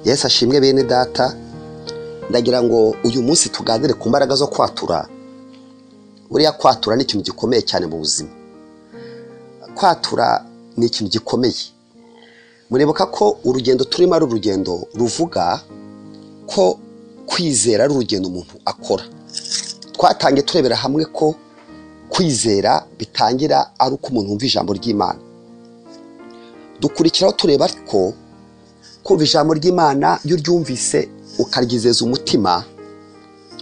Yesu ashimwe bene data ndagira ngo uyu munsi tuganire ku mbaraga zo kwatura buriya kwatura ni ikintu gikomeye cyane mu buzima kwatura ni ikintu gikomeye muribuka ko urugendo turimo ari urugendo ruvuga ko kwizera ari urugendo umuntu akora twatangiye turebera hamwe ko kwizera bitangira ari uko umuntu wumva ijambo ry'imana dukurikiraho tureba ko kumva ijambo ry'imana iyo uryumvise ukaryizeza umutima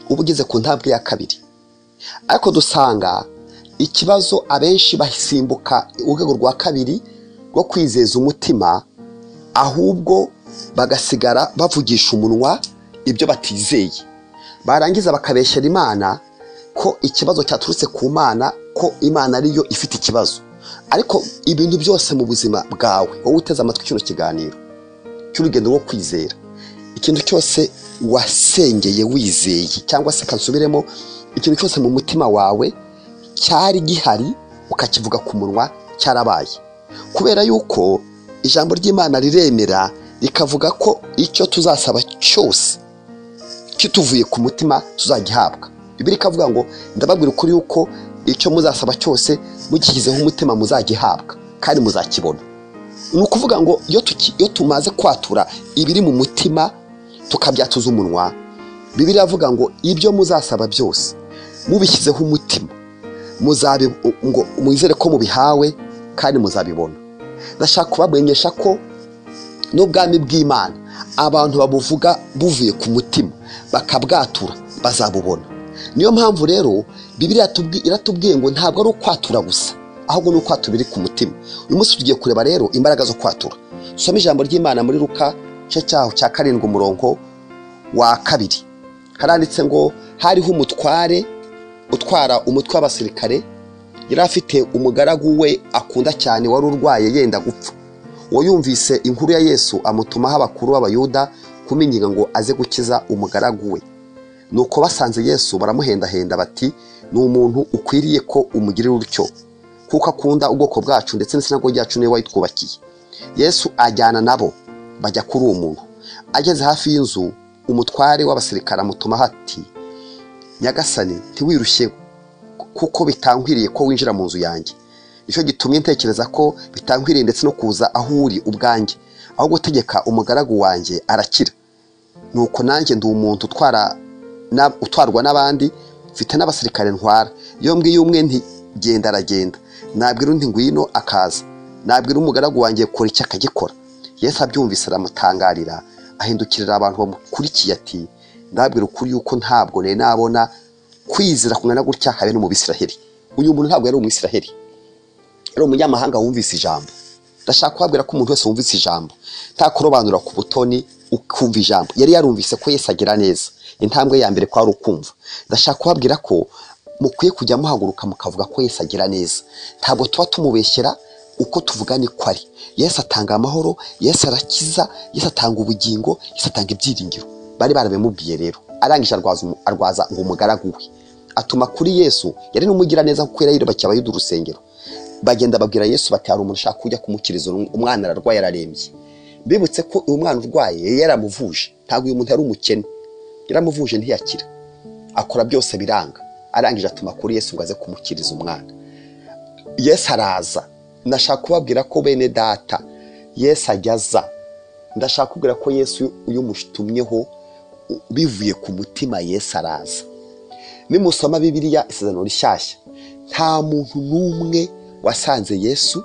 uba ugeze ku ntabwe ya kabiri ariko dusanga ikibazo abenshi basimbuka urwego rwa kabiri rwo kwizeza umutima ahubwo bagasigara bavugisha umunwa ibyo batizeye barangiza bakabeshyera imana ko ikibazo cyaturutse ku mana ko imana ariyo ifite ikibazo ariko ibintu byose mu buzima bwawe wowe uteze amatwi kino kiganiro cy'urugendo rwo kwizera ikintu cyose wasengeye wizeye cyangwa se kansubiremo ikintu cyose mu mutima wawe cyari gihari ukakivuga ku munwa cyarabaye kubera yuko ijambo ry'imana riremera rikavuga ko icyo tuzasaba cyose kituvuye ku mutima tuzagihabwa ibiri ikavuga ngo ndababwira ukuri yuko icyo muzasaba cyose mugishyizeho umutima muzagihabwa kandi muzakibona ni ukuvuga ngo iyo tuki- iyo tumaze kwatura ibiri mu mutima tukabyatuza umunwa bibiri iravuga ngo ibyo muzasaba byose mubishyizeho umutima muzabi- ngo mwizere ko mubihawe kandi muzabibona ndashaka kubamenyesha ko n'ubwami bw'imana abantu babuvuga buvuye ku mutima bakabwatura bazabubona niyo mpamvu rero bibiriya tubi- iratubwiye ngo ntabwo ari ukwatura gusa ahubwo ni ukwatura biri ku mutima uyu munsi tugiye kureba rero imbaraga zo kwatura dusome ijambo ry'imana muri ruka igice cyaho cya karindwi umurongo wa kabiri haranditse ngo hariho umutware utwara umutwe w'abasirikare yari afite umugaragu we akunda cyane wari urwaye yenda gupfa uwo yumvise inkuru ya yesu amutumaho abakuru b'abayuda kuminyiga ngo aze gukiza umugaragu we nuko basanze yesu baramuhendahenda bati ni umuntu ukwiriye ko umugirira utyo kuko akunda ubwoko bwacu ndetse n'isinago ryacu niwe wayitwubakiye yesu ajyana nabo bajya kuri uwo muntu ageze hafi y'inzu umutware w'abasirikare amutumaho ati nyagasani ntiwirushye kuko bitankwiriye ko winjira mu nzu yanjye nicyo gitumye ntekereza ko bitankwiriye ndetse no kuza aho uri ubwanjye aho gutegeka umugaragu wanjye arakira nuko nanjye ndi umuntu utwara na- utwarwa n'abandi mfite n'abasirikare ntwara iyo mbwiye umwe nti genda aragenda nabwira undi ngwino akaza nabwira umugaragu wanjye kora icyo akagikora yesu abyumvise aramutangarira ahindukirira abantu bamukurikiye ati ndabwira ukuri yuko ntabwo nari nabona kwizera kungana gutya habe no mu bisiraheli uyu muntu ntabwo yari umwisiraheli ari umunyamahanga wumvise ijambo ndashaka kubabwira ko umuntu wese wumvise ijambo nta kurobanura ku butoni ukumva ijambo yari yarumvise ko Yesu agira neza intambwe ya mbere ko ari ukumva ndashaka kubabwira ko mukwiye kujya muhaguruka mukavuga ko Yesu agira neza ntabwo tuba tumubeshyera uko tuvuga niko ari Yesu atanga amahoro Yesu arakiza Yesu atanga ubugingo Yesu atanga ibyiringiro bari barabimubwiye rero arangije arwaza umu- arwaza ngo umugaragu we atuma kuri Yesu yari n'umugiraneza kuko yari yarubakiye abayuda urusengero bagenda babwira yesu bati hari umuntu ushaka kujya kumukiriza umwana ararwaye ararembye bibutse ko uyu mwana urwaye yari yaramuvuje ntabwo uyu muntu yari umukene yaramuvuje ntiyakira akora byose biranga arangije atuma kuri yesu ngo aze kumukiriza umwana yesu araza ndashaka kubabwira ko bene data yesu ajya aza ndashaka kubwira ko yesu uyu mushitumyeho u- bivuye ku mutima yesu araza nimusoma bibiliya isezerano rishyashya nta muntu n'umwe wasanze yesu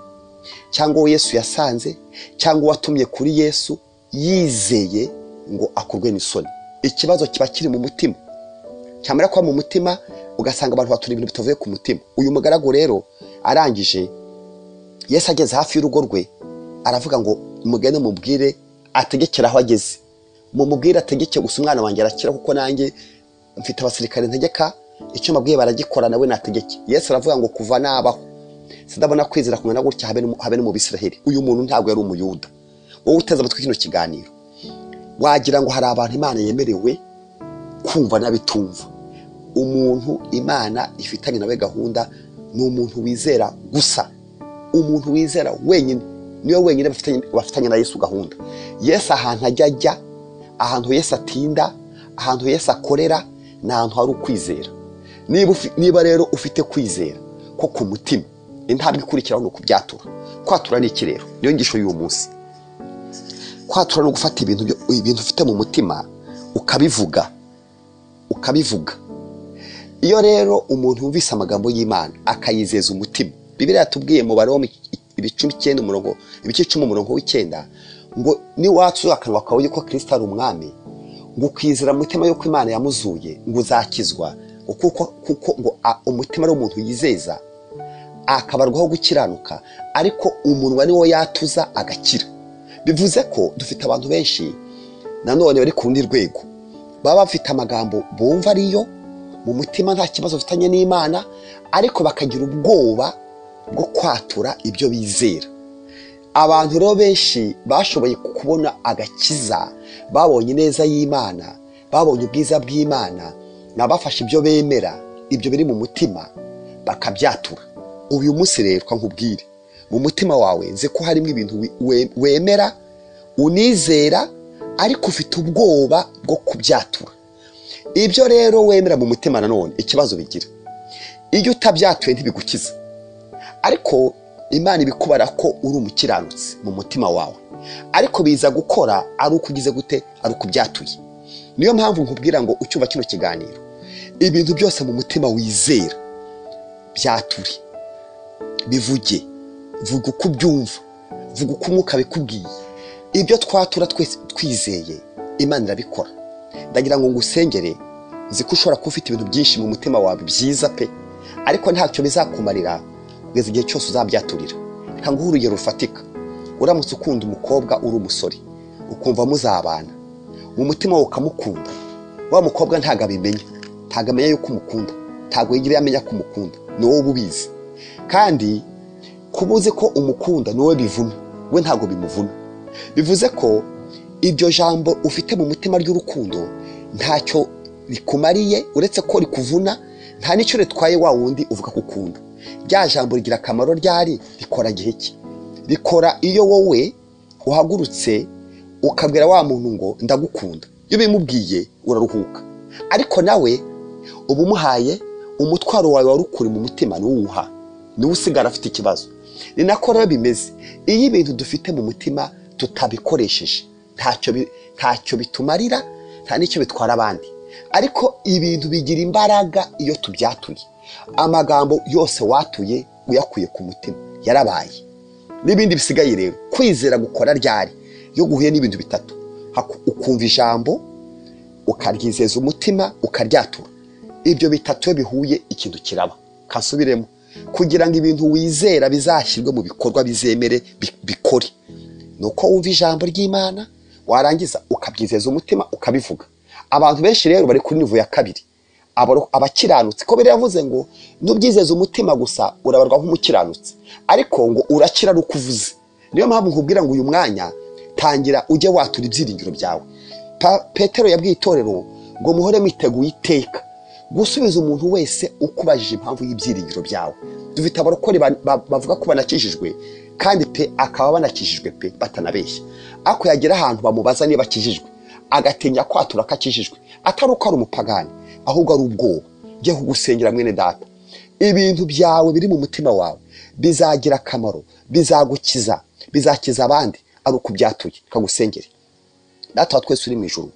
cyangwa uwo yesu yasanze cyangwa uwatumye kuri yesu yizeye ngo akurwe n'isoni ikibazo kiba kiri mu mutima cyamara kuba mu mutima ugasanga abantu batura ibintu bitavuye ku mutima uyu mugaragu rero arangije yesu ageze hafi y'urugo rwe aravuga ngo mugende mubwire ategekere aho ageze mumubwire ategeke gusa umwana wanjye arakira kuko nanjye mfite abasirikare ntegeka icyo mbabwiye baragikora nawe nategeke yesu aravuga ngo kuva nabaho sindabona kwizera kumwe na gutya habe no- habe no mu bisiraheli uyu muntu ntabwo yari umuyuda wowe uteze amatwi kino kiganiro wagira ngo hari abantu imana yemerewe kumva n'abitumva umuntu imana ifitanye nawe gahunda ni umuntu wizera gusa umuntu wizera wenyine niwe wenyine bafitanye bafitanye na yesu gahunda yesu ahantu ajya ajya ahantu Yesu atinda ahantu Yesu akorera ni ahantu hari ukwizera niba ufi- niba rero ufite kwizera ko ku mutima intambwe ikurikiraho ni ukubyatura kwatura ni iki rero niyo ngisho y'uyu munsi kwatura no gufata ibintu byo- ibintu ufite mu mutima ukabivuga ukabivuga iyo rero umuntu yumvise amagambo y'imana akayizeza umutima bibiriya yatubwiye mu baroma ibice icyenda umurongo ibice icumi umurongo w'icyenda ngo niwatsuye akanwa kawe yuko kirisita ari umwami ngo ukizera mu mutima yuko imana yamuzuye ngo uzakizwa ngo kuko kuko ngo a- umutima ari umuntu yizeza akabarwaho gukiranuka ariko umunwa niwo yatuza agakira bivuze ko dufite abantu benshi nanone bari ku rundi rwego baba bafite amagambo bumva ariyo mu mutima nta kibazo bafitanye n'imana ariko bakagira ubwoba bwo kwatura ibyo bizera abantu rero benshi bashoboye kubona agakiza babonye ineza y'imana babonye ubwiza bw'imana ni abafashe ibyo bemera ibyo biri mu mutima bakabyatura uyu munsi rero reka nkubwire mu mutima wawe nzi ko harimo ibintu wi- we- wemera unizera ariko ufite ubwoba bwo kubyatura ibyo rero wemera mu mutima nanone ikibazo bigira iyo utabyatuye ntibigukiza ariko imana ibikubara ko uri umukiranutsi mu mutima wawe ariko biza gukora ari uko ugize gute ari uko ubyatuye niyo mpamvu nkubwira ngo ucyumva kino kiganiro ibintu byose mu mutima wizera byature bivuge vuga uko ubyumva vuga uko umwuka abikubwiye ibyo twatura twese twizeye imana irabikora ndagira ngo ngusengere nzi ko ushobora kuba ufite ibintu byinshi mu mutima wawe byiza pe ariko ntacyo bizakumarira kugeza igihe cyose uzabyaturira reka nguhe urugero rufatika uramutse ukunda umukobwa uri umusore ukumva muzabana mu mutima wawe ukamukunda wa mukobwa ntabwo abimenya ntabwo amenya yuko umukunda ntabwo yigera amenya ko umukunda ni wowe uba ubizi kandi kuba uzi ko umukunda ni wowe bivuna we ntabwo bimuvuna bivuze ko iryo jambo ufite mu mutima ry'urukundo ntacyo rikumariye uretse ko rikuvuna nta n'icyo ritwaye wa wundi uvuga ko ukunda rya jambo rigira akamaro ryari rikora gihe ki rikora iyo wowe uhagurutse ukabwira wa muntu ngo ndagukunda iyo ubimubwiye uraruhuka ariko nawe uba umuhaye umutwaro wawe wari ukuri mu mutima niwuha niwe usigara afite ikibazo ni nako rero bimeze iyo ibintu dufite mu mutima tutabikoresheje ntacyo bi- ntacyo bitumarira nta n'icyo bitwara abandi ariko ibintu bigira imbaraga iyo tubyatuye amagambo yose watuye uyakuye ku mutima yarabaye n'ibindi bisigaye rero kwizera gukora ryari iyo guhuye n'ibintu bitatu haku- ukumva ijambo ukaryizeza umutima ukaryatura ibyo bitatu iyo bihuye ikintu kiraba kasubiremo kugira ngo ibintu wizera bizashyirwe mu bikorwa bizemere bi- bikore ni uko wumva ijambo ry'imana warangiza ukabyizeza umutima ukabivuga abantu benshi rero bari kuri nivo ya kabiri Abaro- abakiranutsi ko biravuze ngo n'ubyizeza umutima gusa urabarwa nk'umukiranutsi ariko ngo urakira ari uko uvuze niyo mpamvu nkubwira ngo uyu mwanya tangira ujye watura ibyiringiro byawe Pa- petero yabwiye itorero ngo muhore mwiteguye iteka gusubiza umuntu wese ukubajije impamvu y'ibyiringiro byawe dufite abarokore ba- ba- bavuga ko banakijijwe kandi pe akaba banakijijwe pe batanabeshya ariko yagera ahantu bamubaza niba akijijwe agatinya kwatura ko akijijwe atari uko ari umupagani ahubwo ari ubwoba jya kugusengera mwene data ibintu byawe biri mu mutima wawe bizagira akamaro bizagukiza bizakiza abandi ari uko byatuye kagusengere data wa twese uri mu ijuru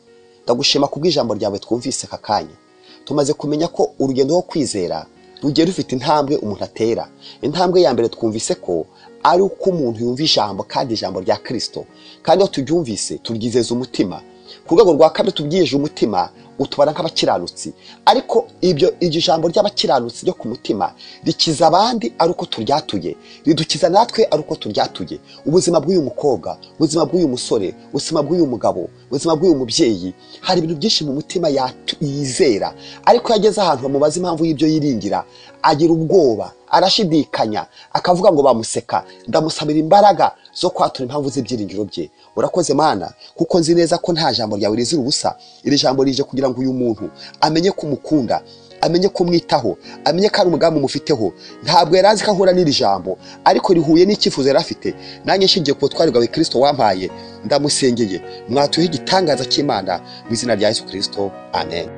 ndagushima kubw'ijambo ryawe twumvise aka kanya tumaze kumenya ko urugendo rwo kwizera rugiye rufite intambwe umuntu atera intambwe ya mbere twumvise ko ari uko umuntu yumva ijambo kandi ijambo rya kirisito kandi iyo turyumvise turyizeza umutima ku rwego rwa kabiri tubyiyeje umutima utubara nk'abakiranutsi ariko ibyo iryo jambo ry'abakiranutsi ryo ku mutima rikiza abandi ari uko turyatuye ridukiza natwe ari uko turyatuye ubuzima bw'uyu mukobwa ubuzima bw'uyu musore ubuzima bw'uyu mugabo ubuzima bw'uyu mubyeyi hari ibintu byinshi mu mutima yatu- yizera ariko iyo ageze ahantu bamubaza impamvu y'ibyo yiringira agira ubwoba arashidikanya akavuga ngo bamuseka ndamusabira imbaraga zo kwatura impamvu z'ibyiringiro bye urakoze mana kuko nzi neza ko nta jambo ryawe rizira ubusa iri jambo rije kugira ngo uyu muntu amenye ko umukunda amenye kumwitaho amenye ko ari umugambi umufiteho ntabwo yari azi ko ahura n'iri jambo ariko rihuye n'icyifuzo yari afite nanjye nshingiye ku butwari bwawe kirisito wampaye ndamusengeye mwatuhe igitangaza cy'imana mu izina rya yesu kirisito amen